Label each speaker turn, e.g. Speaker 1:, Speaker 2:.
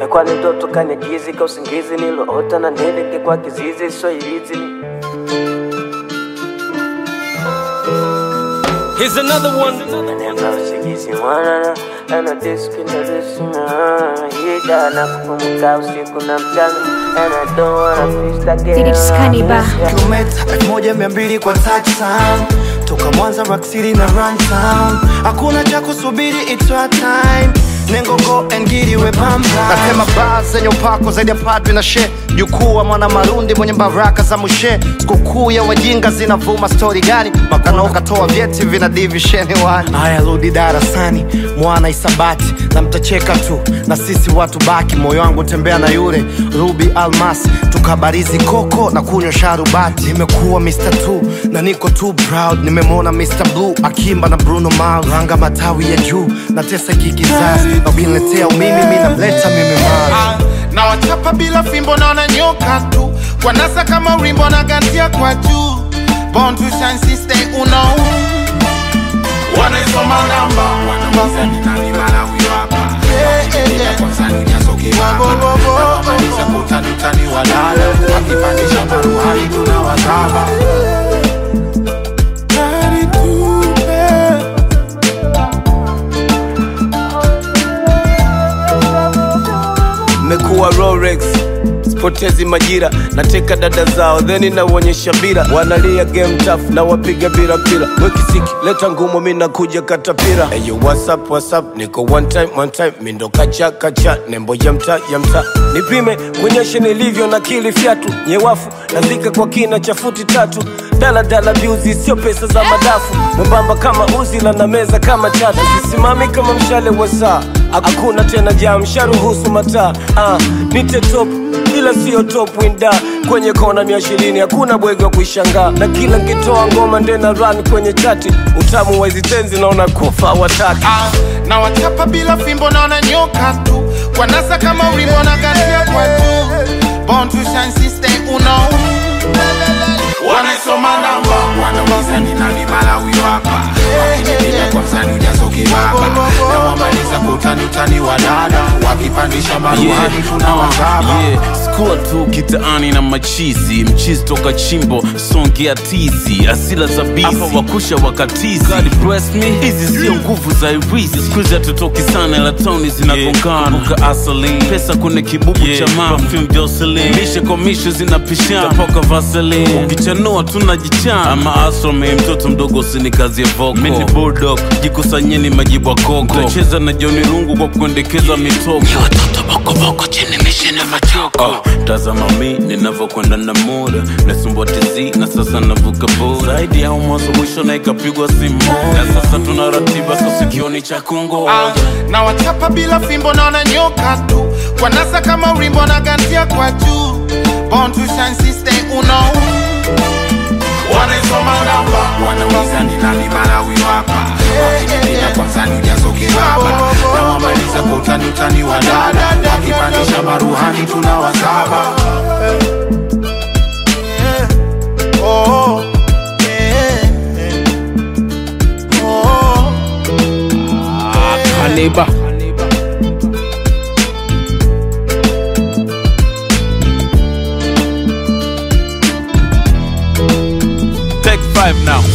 Speaker 1: ilikuwa ni ndoto kanyagizi ka usingizi niloota na nileke kwa kizizi swahilizi ni
Speaker 2: Here's another one.
Speaker 1: Namba usingizi mwanana ana diski na disina hida na kupumuka usiku na mchana and I don't wanna miss that girl
Speaker 3: Did it scanny ba?
Speaker 4: kilomita elfu moja mia mbili kwa touchdown toka Mwanza Rock City na Run Town, hakuna cha kusubiri, it's your time. Nengo go and get it we pamba.
Speaker 5: Nasema baa zenye upako zaidi ya padri na she jukuu wa mwana marundi mwenye baraka za mushe sikukuu ya wajinga zinavuma stori gani makana ukatoa vyeti vina divisheni wani
Speaker 4: Haya, rudi darasani, mwana isabati, na mtacheka tu, na sisi watu baki. Moyo wangu tembea na yule Ruby Almas, tukabarizi koko na kunywa sharubati. Nimekuwa Mr. Two na niko too proud, nimemwona Mr. Blue akimba na Bruno Mars, ranga matawi ya juu na tesa kikizazi, na ukiniletea umimi mi namleta mimi Mars.
Speaker 6: Ah, na wachapa bila fimbo naona nyoka tu kwa nasa kama urimbo na gantia kwa juu born to shine sister uno wanaisoma namba wanauliza ni nani mara huyo hapa Wakikimbia kwanza ni nyaso kibaba na wamaliza kutani utani walala wakipandisha maruhani tunawazaba Gari tupe
Speaker 2: Mekuwa Rolex sipotezi majira nateka dada zao theni nauonyesha bira wanalia game tough na wapiga bila mpira wekisiki leta ngumu mi nakuja katapira eyo whatsapp whatsapp niko one time one time mindo kacha kacha nembo ya mta ya mta nipime kuonyeshe nilivyo na kili fyatu nyewafu nazika kwa kina cha futi tatu daladala biuzi sio pesa za madafu mwembamba kama uzila na meza kama chatu sisimami kama mshale wa saa hakuna tena jam sharuhusu mataa ah, nite top ila sio top winda kwenye kona mia ishirini hakuna bwege wa kuishangaa na kila nkitoa ngoma ndena run kwenye chati utamu wa hizi tenzi naona kufa wataki
Speaker 6: Ah, na wachapa bila fimbo naona nyoka tu kwa nasa kama urimbo na gantia kwa juu born to shine sister uno wanaisoma namba wanauliza ni nani mara huyo hapa wakinipiga kwa msani ujazo kibaba na wamaliza kutani utani wa dada wakipandisha maruhani tunawazaba
Speaker 7: yeah. skua tu kitaani na machizi mchizi toka chimbo songea tizi asila za bizi hapa wakusha wakatizi God bless me hizi sio nguvu za irisi skuizi hatutoki sana ila toni zinagongana yeah. asali pesa kwenye kibubu yeah. cha mafim joselin mishe kwa mishe zinapishana tapoka vaselin ukichanua tunajichana ama asrame mtoto mdogo usinikazie voko mini bulldog jikusanyeni majibu ya koko tacheza na joni rungu kwa kuendekeza mitoko Oh, tazama mi ninavyokwenda na muda nasumbua tizi na sasa navuka bora zaidi ya mwanzo mwisho na ikapigwa simu na sasa tuna ratiba so sikioni cha
Speaker 6: Ah,
Speaker 7: kungoja
Speaker 6: na wachapa bila fimbo naona nyoka tu kwa nasa kama urimbo na gantia kwa juu born to shine sister uno wanaisoma namba wanauliza ni nani mara huyo hapa wakinipiga kwa msani ujazo kibaba na wamaliza kwa utani utani wa dada wakipandisha maruhani tunawazaba
Speaker 4: Oh, yeah, yeah. Oh,
Speaker 2: Kaneba.
Speaker 7: take five now